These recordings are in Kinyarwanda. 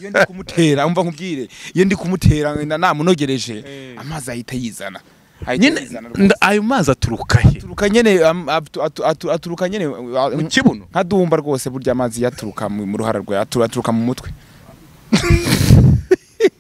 iyo ndi kumutera umva nkubwire iyo ndi kumutera na namunogereje Eh. amazi ahita yizana ahita nyine yizana rwose. nda- ayo mazi aturuka he aturuka nyene am- atu- atu- atu- aturuka nyene uh, mu kibuno nka dumba rwose burya amazi yaturuka mu mu ruhara rwe atu- aturuka mu mutwe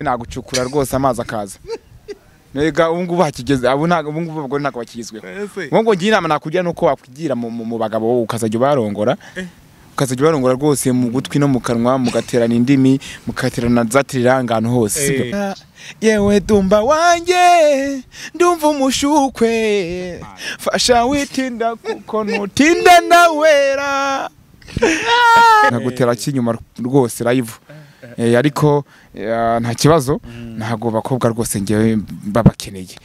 nagucukura rwose amazi akaza Mbega ubu ngubu hakigeze abo ntago ubu ngubu abagore ntago bakigezweho ese ubwo ngo ngira inama nakugira nuko wakwigira mu, mu, mu bagabo wowe ukazajya ubarongora ukazajya ubarongora rwose mu gutwi no mu kanwa mugaterana indimi mugaterana za tiriranga ahantu hose sibyo? Eh. Ah, yewe dumba wanjye ndumva umushukwe fasha witinda kuko nutinda ndawera nkagutera kinyuma rwose live Eh, ariko eh, nta kibazo ntago bakobwa rwose ngewe babakeneye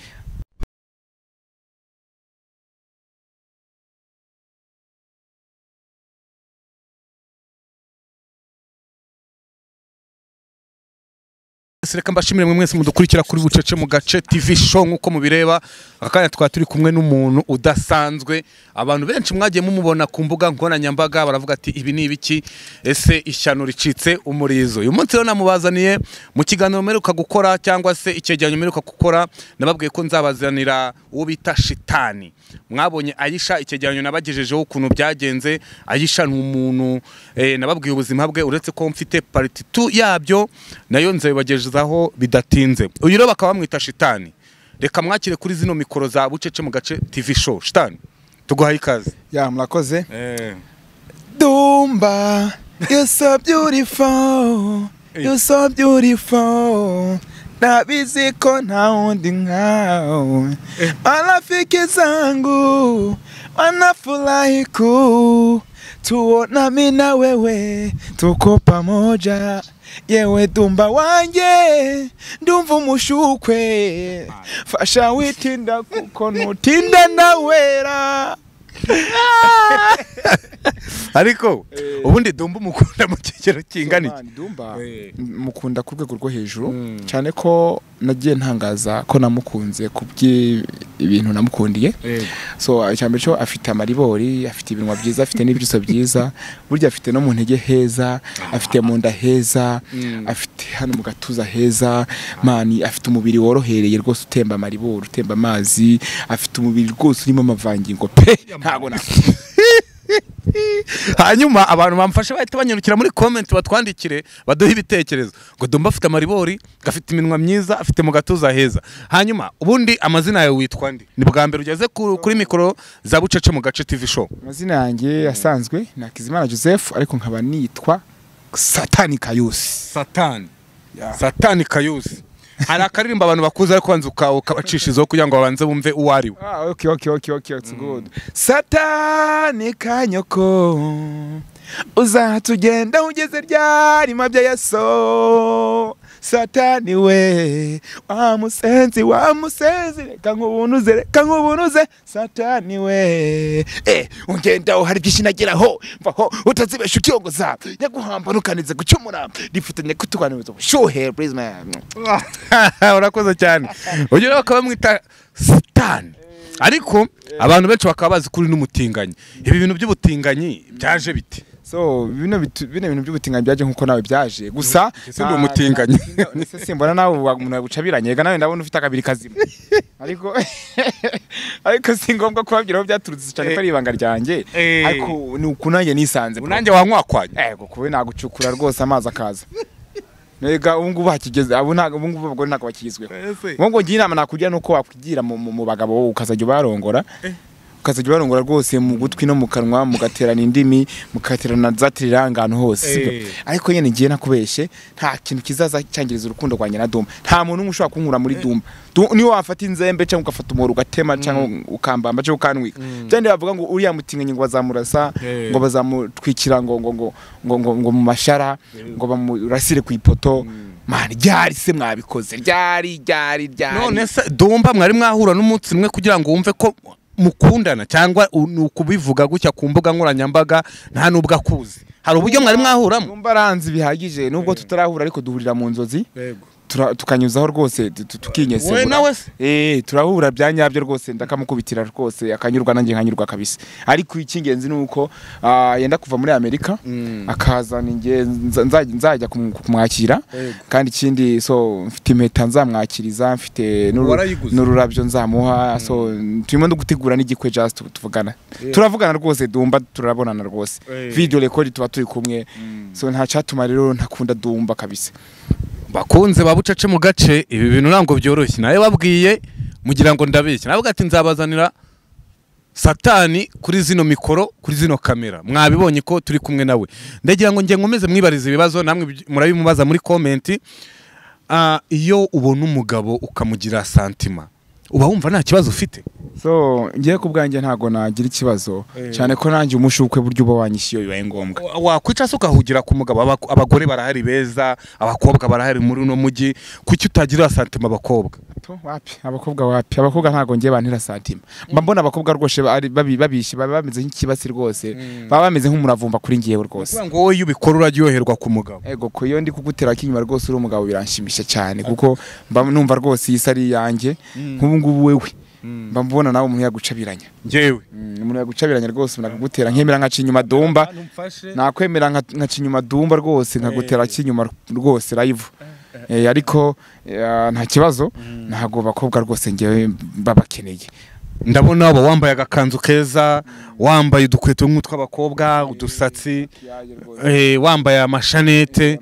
reka mbashimire mwe mwese mudukurikira kuri bucece mu gace TV show nk'uko mubireba aka kanya twari turi kumwe n'umuntu udasanzwe abantu benshi mwagiye mumubona ku mbuga nkoranyambaga baravuga ati ibi ni ibiki ese ishyano ricitse umurizo uyu munsi rero namubazaniye mu kiganiro mperuka gukora cyangwa se icyegeranyo mperuka gukora nababwiye ko nzabazanira uwo bita shitani mwabonye ayisha icyegeranyo nabagejejeho ukuntu byagenze ayisha ni umuntu eh, nababwiye ubuzima bwe uretse ko mfite pariti tu yabyo nayo nzabibagezaho bidatinze uyu rero bakaba bamwita shitani reka mwakire kuri zino mikoro za bucece mu gace tv show shitani tuguhaye ikaze ya murakoze Dumba, you're so beautiful, you're so beautiful. Nabizi ko nta wundi nkawe, marafiki zangu wanafurahi kuu tuona mi na wewe tuko pamoja. Yewe dumba wanje ndumva umushukwe, fasha witinda kuko nutinda ndawera. ariko ubundi dumba umukunda mu kigero kingana iki Tomani Dumba Eh. mukunda ku rwego rwo hejuru Mm. cyane ko nagiye ntangaza ko namukunze ku by'ibintu namukundiye so cyane cyo afite amaribori afite ibinwa byiza afite n'ibyuso byiza burya afite no mu ntege heza afite mu nda heza Mm. afite hano mu gatuza heza mani afite umubiri worohereye rwose utemba amaribori utemba amazi afite umubiri rwose urimo amavangingo pe ntago na hanyuma abantu bamfasha bahita banyarukira muri komenti batwandikire baduhe ibitekerezo ngo dumba afite amaribori gafite iminwa myiza afite mu gatuza heza hanyuma ubundi amazina yawe witwa ndi ni bwa mbere ugeze ku- kuri mikoro za bucece mu gace tv show amazina yanjye asanzwe ni Hakizimana Joseph ariko nkaba nitwa Satani Kayusi satani satani kayusi hari akaririmba abantu bakuze ariko banza uka- ukabacishizaho kugira ngo babanze bumve uwo ari we Ah, okay, okay, okay, okay, it's good. Satani kanyoko uzatugenda ugeze ryarima bya yaso Satani we wa musenzi wa musenzi reka nkubunuze reka nkubunuze Satani we eh ungenda uhari byishinageraho mvaho utazibesha ukiyogoza nyaguhamba nukanize gucumura rifatanye kutuganiriza ubushuhe please man urakoze cyane ugira bakaba bamwita sitani ariko abantu benshi bakaba bazi kuri n'umutinganyi ibi bintu by'ubutinganyi byaje bite so bino bitu- bino bintu by'ubutinganyi byaje nkuko nawe byaje gusa Ese ndi umutinganyi. ese simbona nawe wa- umuntu yagucabiranye reka nawe ndabona ufite akabiri kazima ariko ariko si ngombwa kubabwira aho byaturutse cyane ko ari ibanga ryanjye Eh. ariko ni uku nanjye nisanze bro. unanjye wankwakwanya ego kuba nagucukura rwose amazi akaza mbega ubu ngubu hakigeze abo ntago ubu ngubu abagore ntago bakigezweho ubu ngo ngira inama nakugira nuko wakwigira mu, mu, mu bagabo wowe ukazajya ubarongora ukazajya ubarongora rwose mu gutwi no mu kanwa mugaterana indimi mugaterana za tiriranga ahantu hose sibyo Eh. ariko nyine ngiye nakubeshye nta kintu kizaza cyangiriza urukundo rwanjye na dumba nta muntu umwe ushobora kunkura muri dumba Du- niyo wafata inzembe cyangwa ugafata umuhoro ugatema cyangwa ukambamba cyangwa ukantwika byandi bavuga ngo uriya mutinganye ngo bazamurasa Eh. ngo bazamutwikira ngo ngo ngo ngo ngo ngo mu mashara ngo bamurasire ku ipoto mani ryari se mwabikoze ryari ryari ryari none se dumba mwari mwahura n'umunsi umwe kugira ngo wumve ko mukundana cyangwa u- ni ukubivuga gutya ku mbuga nkoranyambaga nta n'ubwo akuzi hari uburyo mwari mwahuramo Numva aranzi bihagije nubwo tutarahura ariko duhurira mu nzozi tura- tukanyuzaho rwose tu- tu- tukinyesegura We nawe se? eh turahura bya nyabyo rwose ndakamukubitira rwose akanyurwa nanjye nkanyurwa kabisa ariko icy'ingenzi ni uko ah, yenda kuva muri amerika akazana inge nza- nza- nzajya kumu- kumwakira Yego. kandi ikindi so mfite impeta nzamwakiriza mfite n'uru- Warayiguze? n'ururabyo nzamuha so turimo no gutegura n'igikwe just tu- tuvugana Yeah. turavugana rwose dumba turabonana rwose Eh. video record tuba turi kumwe so nta cyatuma rero ntakunda dumba kabisa bakunze ba bucece mu gace ibi bintu ntabwo byoroshye nawe babwiye mugira ngo ndabeshya nawe ati nzabazanira satani kuri zino mikoro kuri zino kamera mwabibonye ko turi kumwe nawe ndagira ngo njye nkomeze mwibarize ibibazo namwe bi- murabimubaza muri komenti Ah, iyo ubona umugabo ukamugira santima uba wumva nta kibazo ufite so ngiye ku bwanjye ntago nagira ikibazo Eh. cyane ko nanjye umushukwe buryo uba wanyishyuye bibaye ngombwa Wa- wakwica se ukahugira ku mugabo Abaku- abagore barahari beza abakobwa barahari muri uno mujyi kuki utagirira santima abakobwa To, wapi abakobwa wapi abakobwa ntago ngiye bantera santima mba mbona abakobwa rwose ari- babi- babishye baba bameze nk'ikibasi rwose baba bameze nk'umuravumba kuri ngiyewe rwose kugira ngo wowe iyo ubikora uraryoherwa ku mugabo ego ko iyo ndi kugutera k'inyuma rwose uri umugabo biranshimisha cyane kuko mba numva rwose iyi si ari iyanjye nk'ubu ngubu wewe mba mbona nawe umuntu yagucabiranya njyewe Mm, umuntu yagucabiranya rwose umuntu akagutera nkemera nkaca inyuma dumba nakwemera nka- nkaca inyuma dumba rwose nkagutera kinyuma rwose live Eh, ariko eh, nta kibazo ntabwo bakobwa rwose ngewe babakeneye ndabona waba wambaye agakanzu keza wambaye udukweto nk'utw'abakobwa udusatsi eh, wambaye amashanete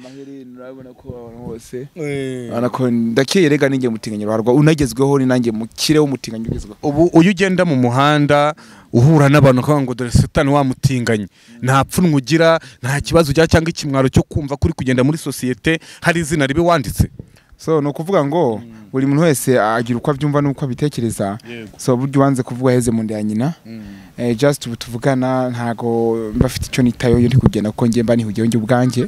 Urabona ko ndakeye rega ninjye mutinganyi barwa unagezweho ni nanjye mukire w'umutinganyi ugezweho ubu iyo ugenda mu muhanda uhura n'abantu bakavuga ngo dore satani wamutinganye nta pfunwe ugira nta kibazo ugira cyangwa ikimwaro cyo kumva kuri kugenda muri sosiyete hari izina ribi wanditse so ni ukuvuga ngo buri muntu wese agira uko abyumva n'uko abitekereza Yego. so buryo ubanze kuvuga heze mu nda ya nyina eh, just ubu tuvugana ntago mbafite icyo nitayo iyo ndi kugenda kuko njye mba nihugiyeho njye ubwanjye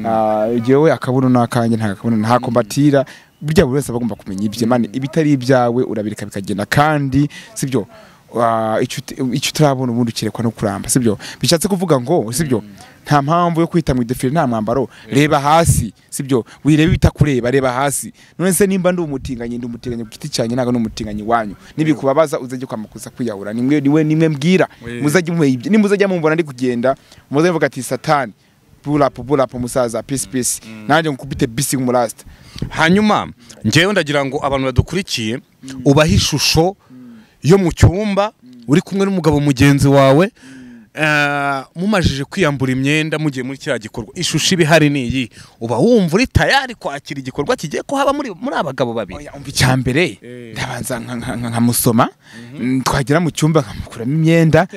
Ah, jewe akabuno n'akanjye nta kabuno nta kombatira burya buri wese aba agomba kumenya ibye mani ibitari ibyawe urabireka bikagenda kandi sibyo ah, icyo ut- icyo utarabona ubundi ukirekwa no kuramba sibyo bishatse kuvuga ngo sibyo nta mpamvu yo kwita mu idefire nta mwambaro reba hasi sibyo wirebe bitakureba reba hasi none se nimba ndi umutinganyi ndi umutinganyi ku giti cyanjye ntabwo ndi umutinganyi wanyu nibikubabaza uzajye kwamakuza kwiyahura nimwe nimwe nimwe mbwira Wee. muzajye muhe ibye nimuzajya mumubona ndi kugenda muzajye mvuga ati satani pulapu pulapu musaza pisi pisi nanjye nkubite bisi nk'umurasita hanyuma ngewe ndagira ngo abantu badukurikiye ubahe ishusho yo mu cyumba uri kumwe n'umugabo mugenzi wawe eh, mumajije kwiyambura imyenda mugiye muri kiriya gikorwa ishusho iba ihari ni iyi uba wumva uri tayari kwakira igikorwa kigiye kuhaba muri muri abagabo babiri oya umva icya mbere Eh. ndabanza nka- nka- nka- nkamusoma Mm, twagera mu cyumba nkamukuramo imyenda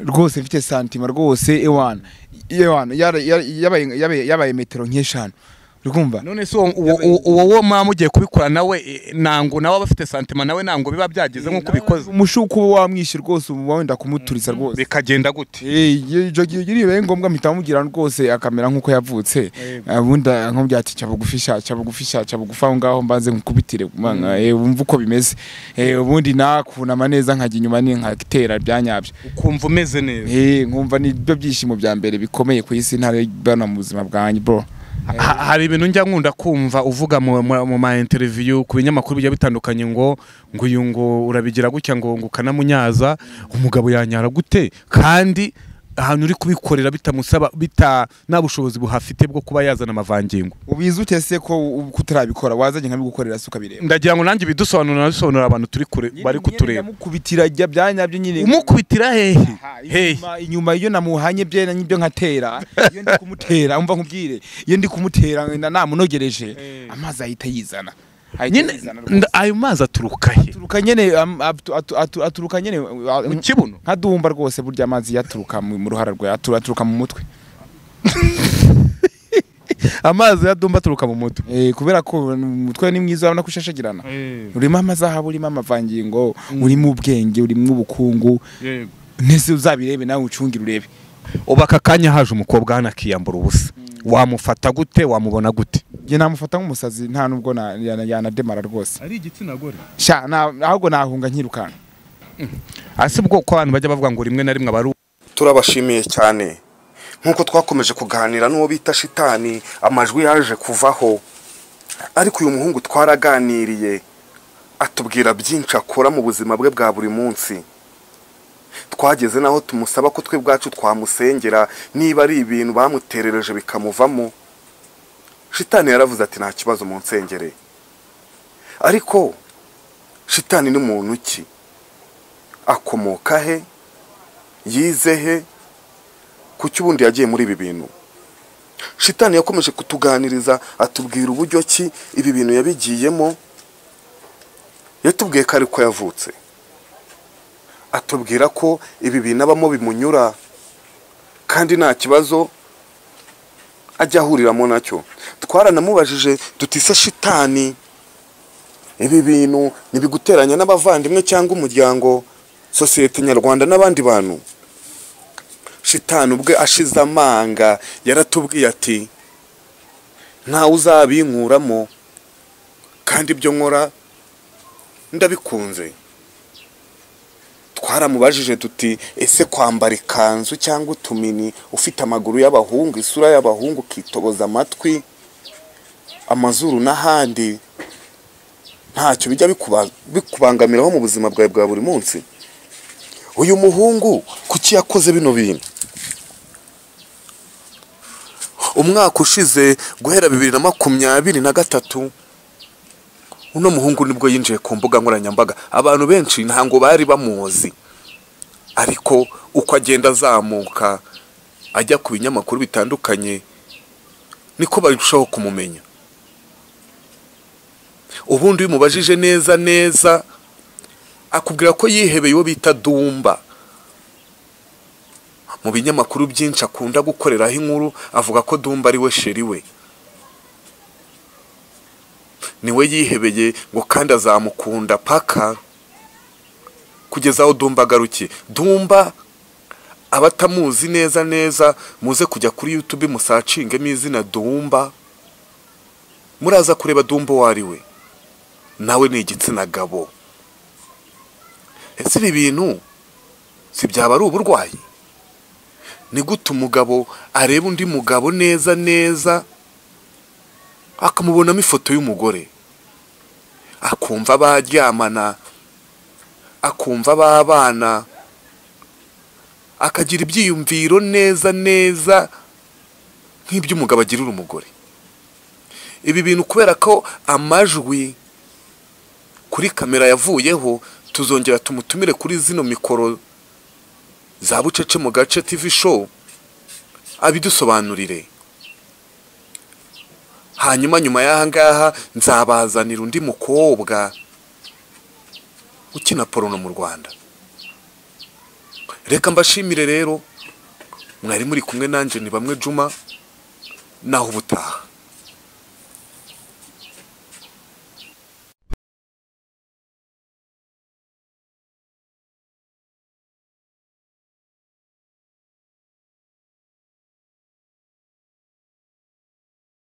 rwose mfite santima rwose ewana ewana yara- yara- yabaye- yabaye yabaye metero nk'eshanu uri kumva none se uwo- uwo- uwo uwo- uwo mwaba mugiye kubikora nawe eh, ntango nawe aba afite santima nawe ntango biba byageze nk'uko ubikoze umushuku uba wamwishe rwose uba wenda kumuturiza rwose bikagenda gute icyo gihe iribaye ngombwa mpita mubwira rwose akamera nk'uko yavutse Yego. ubundi nkubwira ati cya bugufisha cya bugufisha cya bugufa aho ngaho mbanze nkukubitire kumana, eh, wumve uko bimeze Eh, ubundi nakunama neza nkajya inyuma ni nkatera bya nyabyo ukumva umeze neza Eh, nkumva ni byo byishimo bya mbere bikomeye ku isi ntari bana mu buzima bwanjye bro Ha- hari ibintu njya nkunda kumva uvuga mu, mu, mu ma interview ku binyamakuru bigiye bitandukanye ngo ngo uyu ngo urabigira gutya ngo ngo ukanamunyaza umugabo yanyara gute kandi ahantu uri kubikorera bitamusaba bita nta bushobozi buhafite bwo kuba yazana amavangingo ubizi ute se ko u- kutarabikora wazajya nkabigukorera si ukabireba ndagira ngo nanjye bidusobanurira nabisobanurira abantu turi kure bari kutureba mukubitira jya bya nyabyo nyine umukubitira hehe Aha, hehe inyuma- inyuma iyo namuhanye bye n'ibyo nkatera iyo ndi kumutera umva nkubwire iyo ndi kumutera na- namunogereje Eh. amazi ahita yizana ahita nyine yizana rwose. nda- ayo mazi aturuka he aturuka nyene am- atu- atu- atu- aturuka nyene uh, mu kibuno nka dumba rwose burya amazi yaturuka mu mu ruhara rwe atu- aturuka mu mutwe amazi ya dumba aturuka mu mutwe Eh, kubera ko umutwe ni mwiza urabona ko ushashagirana urimo amazahabu urimo amavangingo urimo ubwenge urimo ubukungu nese uzabirebe nawe ucungire urebe ubu aka kanya haje umukobwa hano akiyambura ubusa wamufata gute wamubona gute njye namufata nk'umusazi nta nubwo na- yana- yanademara rwose ari igitsina gore sha na- ahubwo nahunga nkirukanka asi ubwoko abantu bajya bavuga ngo rimwe na rimwe aba ari turabashimiye cyane nk'uko twakomeje kuganira n'uwo bita shitani amajwi yaje kuvaho ariko uyu muhungu twaraganiriye atubwira byinshi akora mu buzima bwe bwa buri munsi twageze n'aho tumusaba ko twe bwacu twamusengera niba ari ibintu bamuterereje bikamuvamo shitani yaravuze ati nta kibazo mu nsengere ariko shitani ni muntu ki akomoka he yize he kuki ubundi yagiye muri ibi bintu shitani yakomeje kutuganiriza atubwira uburyo ki ibi bintu yabigiyemo yatubwiye ko ariko yavutse atubwira ko ibi bintu abamo bimunyura kandi nta kibazo ajya ahuriramo nacyo twaranamubajije tutise shitani ibi bintu ntibiguteranya n'abavandimwe cyangwa umuryango sosiyete nyarwanda n'abandi bantu shitani ubwe ashize amanga yaratubwiye ati ntawe uzabinkuramo kandi ibyo nkora ndabikunze twaramubajije tuti ese kwambara ikanzu cyangwa utumini ufite amaguru y'abahungu isura y'abahungu ukitoboza amatwi amazuru n'ahandi ntacyo bijya bikuba- bikubangamiraho mu buzima bwawe bwa buri munsi uyu muhungu kuki yakoze bino bintu umwaka ushize guhera bibiri na makumyabiri na gatatu uno muhungu nibwo yinjiye ku mbuga nkoranyambaga abantu benshi ntabwo bari bamuzi ariko uko agenda azamuka ajya ku binyamakuru bitandukanye niko barushaho kumumenya ubundi iyo umubajije neza neza akubwira ko yihebeye uwo bita dumba mu binyamakuru byinshi akunda gukoreraho inkuru avuga ko dumba ari we sheri we niwe yihebeye ngo kandi azamukunda paka kugeza aho dumba agarukiye dumba abatamuzi neza neza muze kujya kuri yutube musacingemo izina dumba muraza kureba dumba uwo ari we nawe ni igitsina gabo ese ibi bintu si byaba ari uburwayi ni gute umugabo areba undi mugabo neza neza akamubonamo ifoto y'umugore akumva baryamana akumva babana akagira ibyiyumviro neza neza nk'iby'umugabo agirira umugore ibi bintu kubera ko amajwi kuri kamera yavuyeho tuzongera tumutumire kuri zino mikoro za bucece mu gace tv show abidusobanurire hanyuma nyuma y'aha ngaha nzabazanira undi mukobwa ukina porono mu rwanda reka mbashimire rero mwari muri kumwe nanjye ni bamwe juma naho ubutaha